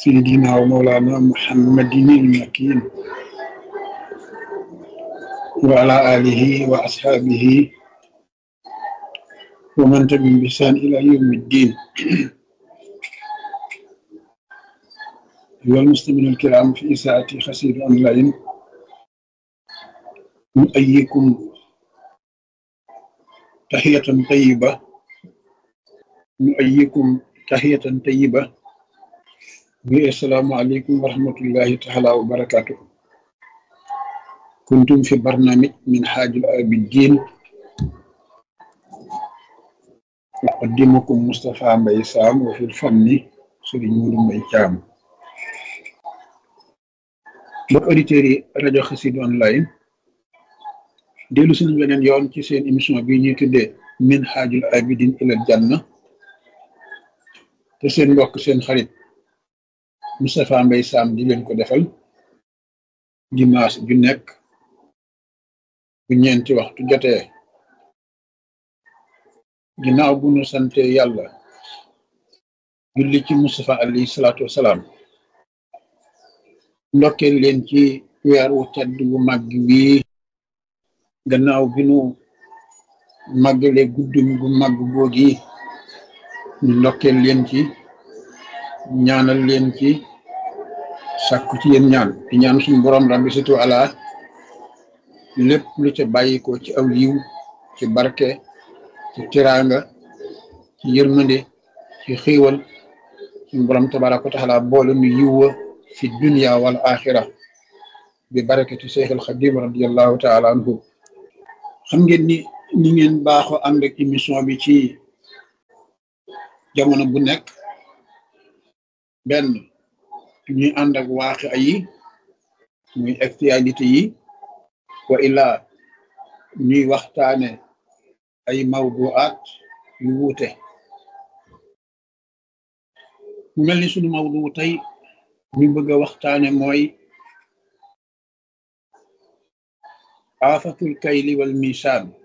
سيدنا ومولانا محمد المكين وعلى آله وأصحابه ومن تبعهم بإحسان إلى يوم الدين أيها المسلمين الكرام في إساءة خسير أونلاين نؤيكم تحية طيبة نؤيكم تحية طيبة السلام عليكم ورحمة الله تعالى وبركاته كنتم في برنامج من حاج العابدين أقدمكم مصطفى مبي سام وفي الفن سيرين مودو مبي جام mbokk auditeurs yi rajo Xassida online dellu suñu beneen yoon ci seen émission bi ñuy tuddee min haajul abidin ilal janna te seen mbokk seen xarit Moustapha Mbaye Sam di leen ko defal dimanche ju nekk bu ñeenti waxtu jotee ginnaaw bu nu sante yàlla julli ci Moustapha alayhi salaatu wasalaam ndokkeel leen ci weer wu tedd bu màgg bii gannaaw bi nu màggale guddum gu màgg googi ñu ndokkeel leen ci ñaanal leen ci sàkku ci yéen ñaan di ñaan suñu borom rabbi situ ala lépp lu ca bàyyi ko ci aw yiw ci barke ci tiraanga ci yërmande ci xiiwal suñu borom tabaraka wa taala boole nu yiwwa fi dunia wal axira bi barakati Cheikh al Xadim radiallahu taala anhu xam ngeen ni ni ngeen baaxoo ànd ak émission bi ci jamono bu nekk benn ñuy ànd ak waaxi yi muy actualité yi wa illaa ñuy waxtaane ay mawduaat yu wuute mu mel ni sunu mawdu tey ñu bëgg a waxtaane mooy aafatul kayli wal misaan